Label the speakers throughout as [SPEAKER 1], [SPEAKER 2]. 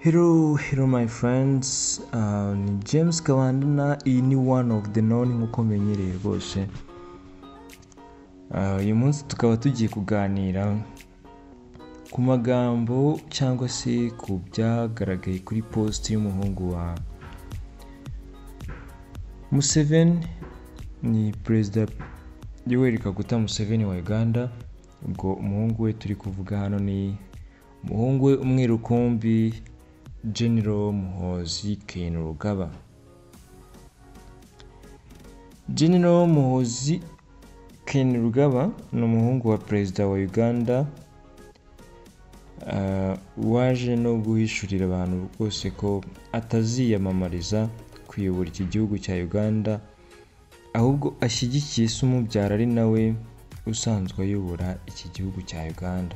[SPEAKER 1] Hello, hello my friends, uh, ni James Kabandana, iyi ni one of the known nk'uko mmenyereye rwose. Uh, uyu munsi tukaba tugiye kuganira ku magambo cyangwa se ku byagaragaye kuri post y'umuhungu wa Museveni, ni perezida Yoweri Kaguta Museveni wa Uganda, ubwo umuhungu we turi kuvuga hano ni umuhungu we umwe rukumbi General Muhozi Kainerugaba. General Muhozi Kainerugaba ni umuhungu wa perezida wa Uganda ah, waje no guhishurira abantu rwose ko ataziyamamariza kuyobora iki gihugu cya Uganda ahubwo ashyigikiye se umubyara ari nawe usanzwe ayobora iki gihugu cya Uganda.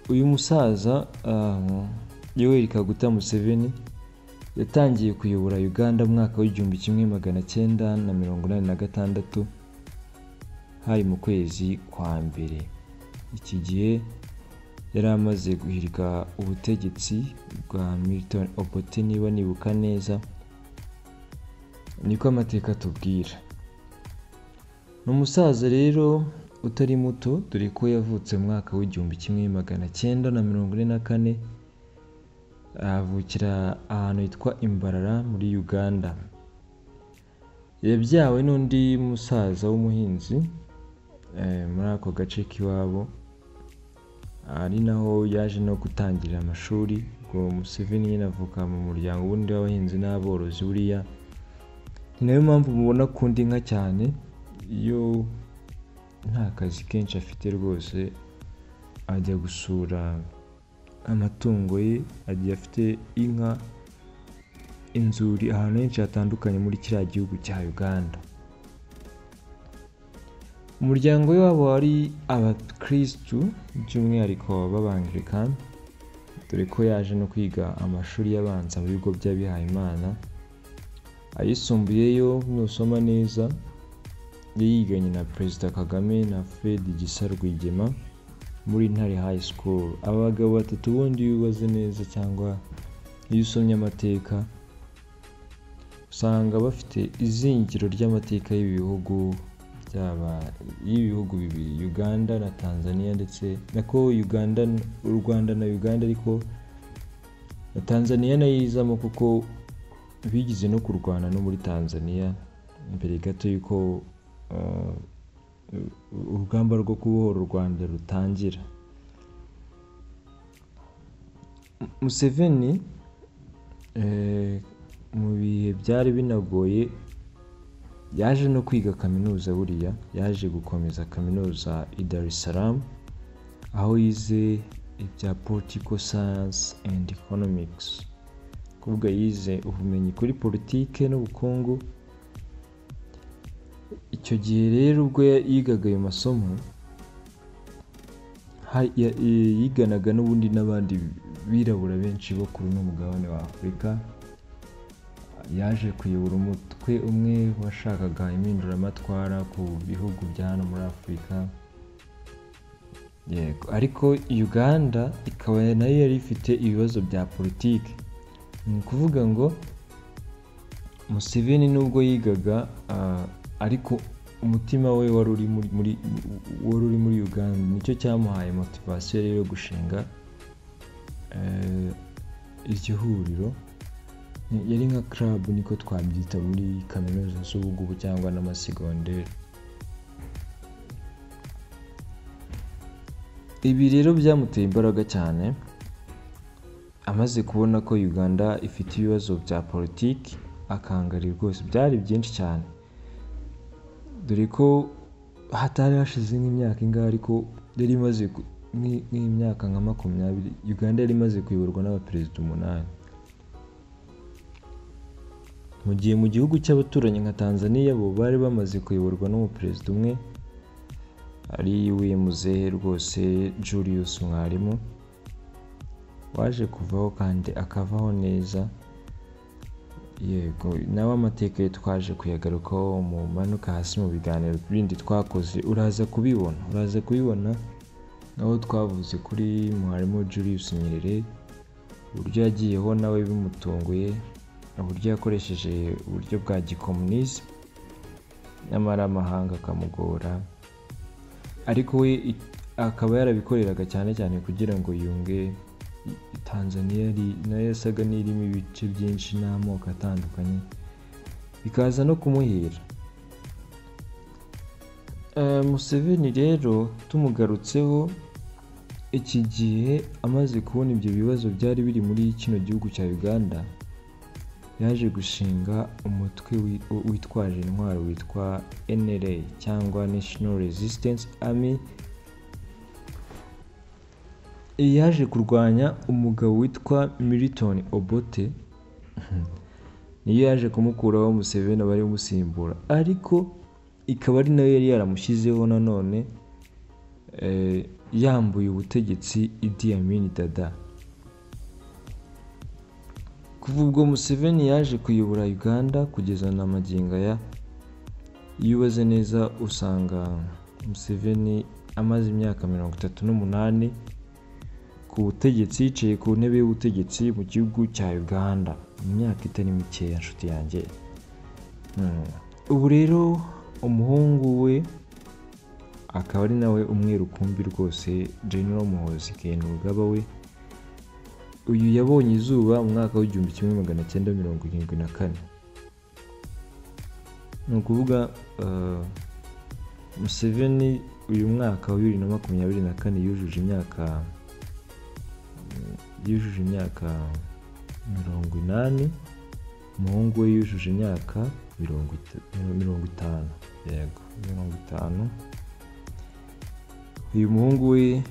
[SPEAKER 1] uyu musaza ah, yoweri kaguta museveni yatangiye kuyobora uganda mwaka w'igihumbi kimwe magana cyenda na mirongo inani na gatandatu hari mu kwezi kwa mbere iki gihe yari amaze guhirika ubutegetsi bwa milton obote niba nibuka neza niko amateka atubwira ni umusaza rero utari muto dore ko yavutse mu mwaka w'igihumbi kimwe magana cyenda na mirongo ine na kane avukira ahantu hitwa imbarara muri uganda yabyawe n'undi musaza w'umuhinzi eh, muri ako gace k'iwabo ari naho yaje no gutangira amashuri ngo museveni nyine avuka mu muryango wundi w'abahinzi n'aborozi buriya ni nayo mpamvu mubona akunda inka cyane iyo nta kazi kenshi afite rwose ajya gusura amatungo ye agiye afite inka inzuri ahantu henshi hatandukanye muri kiriya gihugu cya uganda umuryango we wabo wari abakirisitu by'umwihariko b'abangirikani dore ko yaje no kwiga amashuri y'abanza mu bigo by'abihayimana ayisumbuyeyo nusoma neza yiganye na perezida kagame na fred gisa rwigema muri ntare high school aba bagabo batatu bundi iyo ubaze neza cyangwa iyo usomye amateka usanga bafite izingiro ry'amateka y'ibihugu byaba y'ibihugu bibiri uganda na tanzania ndetse nako uganda u rwanda na uganda ariko na tanzania nayo izamo kuko bigize no kurwana no muri tanzania mbere gato y'uko uh, urugamba rwo kubohora u rwanda rutangira museveni eh, mu bihe byari binagoye yaje no kwiga kaminuza buriya yaje gukomeza kaminuza i dar es salaam aho yize ibya political science and economics kuvuga yize ubumenyi kuri politike n'ubukungu icyo gihe rero ubwo yigaga ayo masomo yiganaga n'ubundi n'abandi birabura benshi bo kuri uno mugabane wa afurika yaje kuyobora umutwe umwe washakaga impinduramatwara ku bihugu bya hano muri afurika yego ariko uganda ikaba nayo yari ifite ibibazo bya politiki ni ukuvuga ngo museveni nubwo yigaga ariko umutima we wari uri muri wari uri muri uganda nicyo cyamuhaye motivasiyo rero yo gushinga iryo huriro yari nka karabu niko twabyita muri kaminuza z'ubugubu cyangwa n'amasegonderi ibi rero byamuteye imbaraga cyane amaze kubona ko uganda ifite ibibazo bya politiki akangari rwose byari byinshi cyane dore ko hatari hashize nk'imyaka ingahe ariko yari imaze nk'imyaka nka makumyabiri uganda yari imaze kuyoborwa n'abaperezida umunani mu gihe mu gihugu cy'abaturanyi nka tanzania bo bari bamaze kuyoborwa n'umuperezida umwe ari we muzehe rwose julius mwarimu waje kuvaho kandi akavaho neza yego nawe amateka ye twaje kuyagarukaho manuka hasi mu biganiro bindi twakoze uraza kubibona uraza kubibona aho twavuze kuri mwarimu Julius Nyerere uburyo yagiyeho nawe bimutunguye uburyo yakoresheje uburyo bwa gikomunisi nyamara amahanga akamugora ariko we i- akaba yarabikoreraga cyane cyane kugira ngo yunge i- Tanzania yari- nayo yasaga n'irimo ibice byinshi n'amoko atandukanye bikaza no kumuhira Eh, Museveni rero tumugarutseho iki gihe amaze kubona ibyo bibazo byari biri muri kino gihugu cya Uganda yaje gushinga umutwe wi- witwaje intwaro witwa NRA cyangwa National Resistance Army yaje kurwanya umugabo witwa Milton Obote niyo yaje kumukuraho Museveni abari umusimbura ariko ikaba ari nayo yari yaramushyizeho nanone eh, yambuye ubutegetsi Idi Amin Dada kuva ubwo Museveni yaje kuyobora Uganda kugeza na magingo aya iyo ubaze neza usanga Museveni amaze imyaka mirongo itatu n'umunani ku butegetsi yicaye ku ntebe y'ubutegetsi mu gihugu cya Uganda mu myaka itari mikeya nshuti yanjye Mm. ubu rero umuhungu we akaba ari nawe umwe rukumbi rwose General Muhoozi Kainerugaba we uyu yabonye izuba mu mwaka w'igihumbi kimwe magana cyenda mirongo irindwi na kane ni ukuvuga eh, Museveni uyu mwaka wa bibiri na makumyabiri na kane yujuje imyaka yujuje imyaka mirongo inani umuhungu we yujuje imyaka mirongo ita- mirongo itanu yego mirongo itanu uyu muhungu we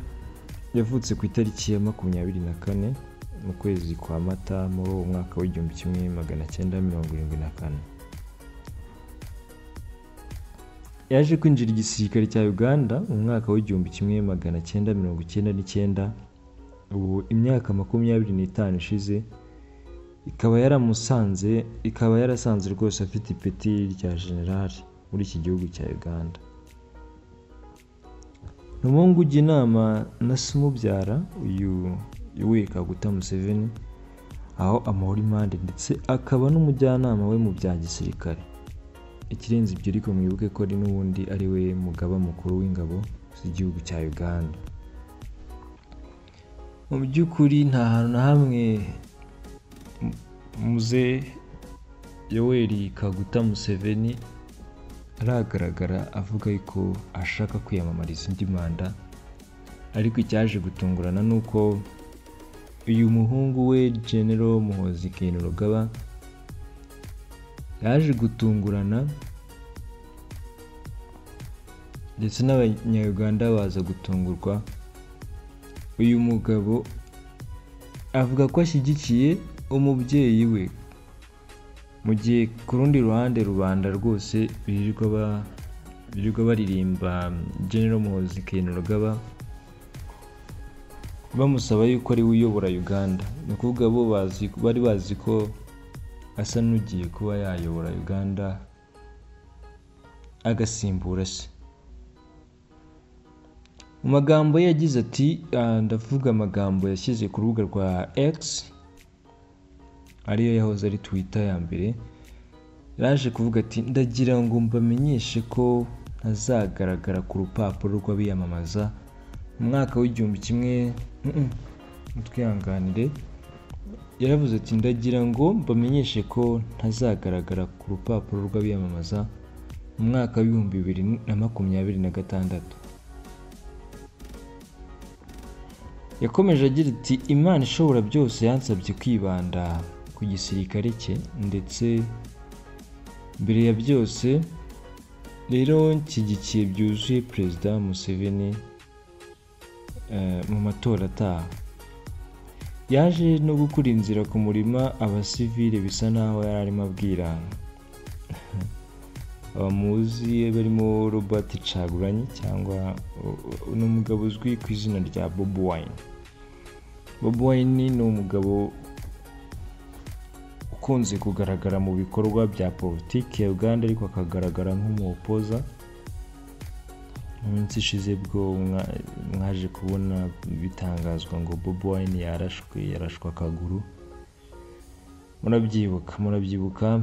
[SPEAKER 1] yavutse ku itariki ya makumyabiri na kane mu kwezi kwa mata muri uwo mwaka w'igihumbi kimwe magana cyenda mirongo irindwi na kane yaje kwinjira igisirikare cya uganda mu mwaka w'igihumbi kimwe magana cyenda mirongo icyenda n'icyenda ubu imyaka makumyabiri n'itanu ishize ikaba yaramusanze ikaba yarasanze rwose afite ipeti rya generali muri iki gihugu cya uganda ni umuhungu ujya inama na se umubyara uyu we kaguta museveni aho amuhora impande ndetse akaba n'umujyanama we mu bya gisirikare ikirenze ibyo ariko mwibuke ko ari n'ubundi ari we mugaba mukuru w'ingabo z'igihugu cya uganda mu by'ukuri nta hantu na hamwe mu- muze yoweri kaguta museveni aragaragara avuga yuko ashaka kwiyamamariza indi manda ariko icyaje gutungurana ni uko uyu muhungu we genero muhozi kainerugaba yaje gutungurana ndetse n'abanyayuganda baza gutungurwa uyu mugabo avuga ko ashyigikiye umubyeyi we mu gihe ku rundi ruhande rubanda rwose birirwa ba- birirwa baririmba General Muhoozi Kainerugaba bamusaba yuko ari we uyobora Uganda ni ukuvuga bo bazi bari bazi ko asa n'ugiye kuba yayobora Uganda agasimbura se mu magambo ye yagize ati ah, ndavuga amagambo yashyize ku rubuga rwa X ariyo yahoze ari Twitter ya mbere yaje kuvuga ati ndagira ngo mbamenyeshe ko ntazagaragara ku rupapuro rw'abiyamamaza mu mwaka w'igihumbi kimwe Mm-mm, mutwihanganire yaravuze ati ndagira ngo mbamenyeshe ko ntazagaragara ku rupapuro rw'abiyamamaza mu mwaka w'ibihumbi bibiri na makumyabiri na gatandatu yakomeje agira ati imana ishobora byose yansabye kwibanda ku gisirikare cye ndetse mbere ya byose rero nshyigikiye byuzuye perezida museveni eh, mu matora ataha yaje no gukura inzira ku murima abasivile bisa naho yari arimo abwira abamuzi barimo robert cagulanyi cyangwa u- u- ni umugabo uzwi ku izina rya bob wine bob wine ni umugabo ukunze kugaragara mu bikorwa bya politiki ya uganda ariko akagaragara nk'umuhopoza mu minsi ishize bwo mwa- mwaje kubona bitangazwa ngo bobi wine yarashwe yarashwe akaguru murabyibuka murabyibuka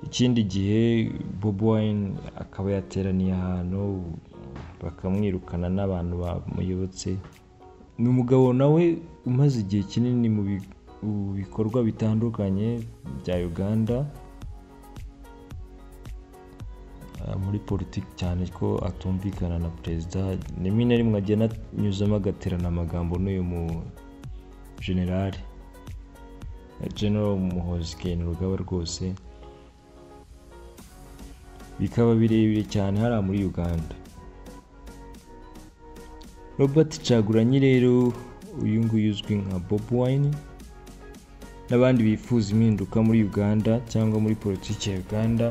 [SPEAKER 1] ikindi gihe bobi wine akaba yateraniye ahantu bakamwirukana n'abantu bamuyobotse ni umugabo nawe umaze igihe kinini mu bi- mu bikorwa bitandukanye bya uganda Ah, muri politiki cyane ko atumvikana na perezida rimwe na rimwe agenda anyuzamo agaterana amagambo n'uyu mu generale general muhozi kene rugaba rwose bikaba birebire cyane hariya muri uganda robert caguranyi rero uyu nguyu uzwi nka bob wine n'abandi bifuza impinduka muri uganda cyangwa muri politiki ya uganda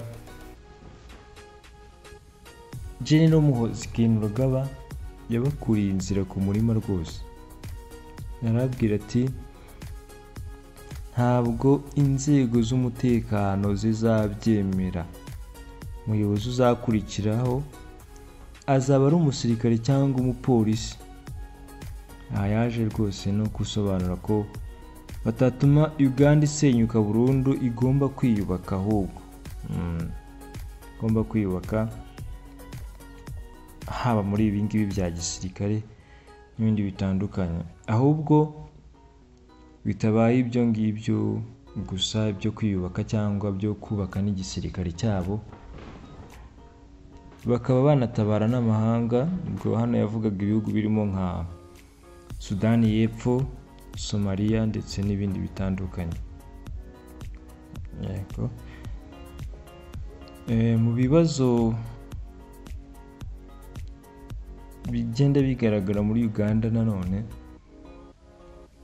[SPEAKER 1] General Muhoozi Kainerugaba yabakuriye inzira ku murima rwose arababwira ati ntabwo inzego z'umutekano zizabyemera umuyobozi uzakurikiraho azaba ari umusirikare cyangwa umupolisi aha yaje rwose no gusobanura ko batatuma uganda isenyuka burundu igomba kwiyubaka ahubwo Mm. igomba kwiyubaka haba muri ibi ngibi bya gisirikare n'ibindi bitandukanye ahubwo bitabaye ibyo ngibyo gusa byo kwiyubaka cyangwa byo kubaka n'igisirikare cyabo bakaba banatabara n'amahanga ubwo hano yavugaga ibihugu birimo nka sudani y'epfo somaliya ndetse n'ibindi bitandukanye yego Eh, mu bibazo bigenda bigaragara muri uganda nanone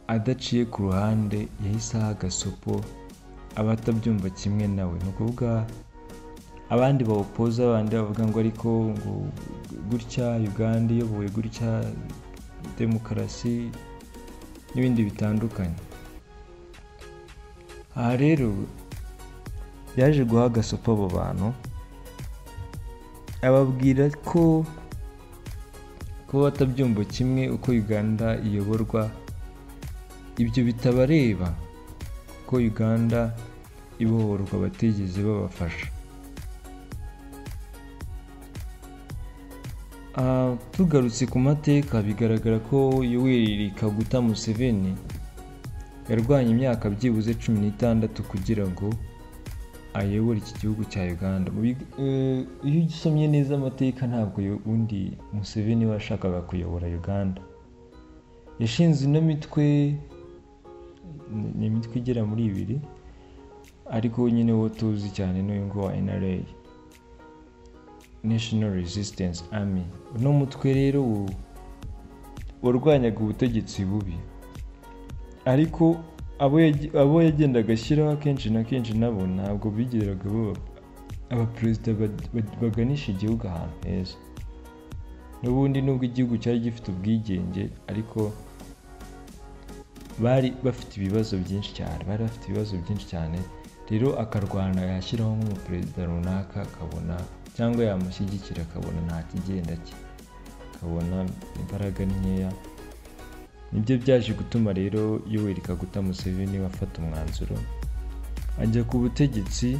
[SPEAKER 1] adaciye ku ruhande yahise aha agasopo abatabyumva kimwe nawe ni ukuvuga abandi bawupoza abandi bavuga ngo ariko ngo gutya uganda iyobowe gutya demokarasi n'ibindi bitandukanye aha rero yaje guha agasopo abo bantu ababwira ko kuba batabyumva kimwe uko uganda iyoborwa ibyo bitabareba ko uganda ibohorwa batigeze babafasha Ah, tugarutse ku mateka bigaragara ko yoweri kaguta museveni yarwanye imyaka byibuze cumi n'itandatu kugira ngo ayobore iki gihugu cya uganda Mu big- eh, iyo usomye neza amateka ntabwo yo- undi museveni we yashakaga kuyobora uganda yashinze ino mitwe ni- ni imitwe igera muri ibiri ariko nyine wo tuzi cyane n'uyu nguyu wa nra national resistance army uno mutwe rero wo- warwanyaga ubutegetsi bubi ariko abo yag- abo yagendaga ashyiraho akenshi na kenshi nabo ntabwo bigeraga baba abaperezida bad- bad- baganisha igihugu ahantu heza n'ubundi nubwo igihugu cyari gifite ubwigenge ariko bari bafite ibibazo byinshi cyane bari bafite ibibazo byinshi cyane rero akarwana yashyiraho nk'umuperezida runaka akabona cyangwa yamushyigikira akabona nta kigenda cye akabona imbaraga ni nkeya nibyo byaje gutuma rero yoweri kaguta museveni afata umwanzuro ajya ku butegetsi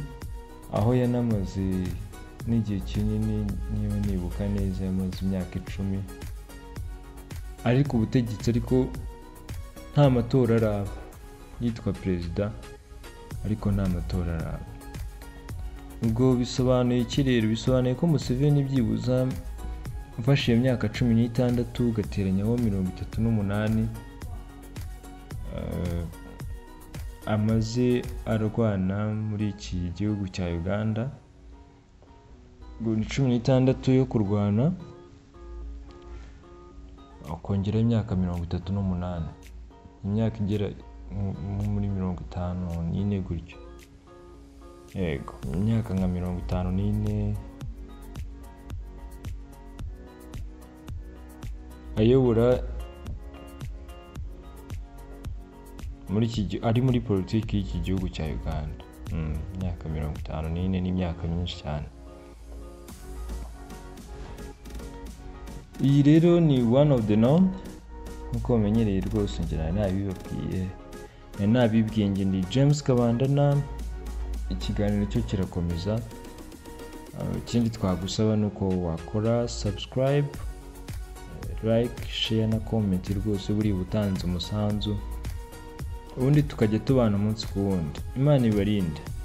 [SPEAKER 1] aho yanamaze n'igihe kinini niba nibuka neza yamaze imyaka icumi ari ku butegetsi ariko nta matora araba yitwa perezida ariko nta matora araba ubwo bisobanuye iki rero bisobanuye ko museveni byibuza ufashe iyo myaka cumi n'itandatu ugateranyaho mirongo itatu n'umunani eh, amaze arwana muri iki gihugu cya uganda ngo ni cumi n'itandatu yo kurwana akongeraho imyaka mirongo itatu n'umunani imyaka igera mu- mu- muri mirongo itanu n'ine gutyo yego imyaka nka mirongo itanu n'ine ayobora muri iki gi- ari muri politiki y'iki gihugu cya uganda Mm, imyaka mirongo itanu n'ine ni imyaka myinshi cyane iyi rero ni one of the norm nk'uko bamenyereye rwose ngira nari nabibabwiye nari nabibwiye njye ni james kabandana ikiganiro cyo kirakomeza Ah, ikindi twagusaba ni uko wakora subscribe eh, like share na comment rwose buriya utanze umusanzu ubundi tukajya tubana umunsi ku wundi imana ibarinde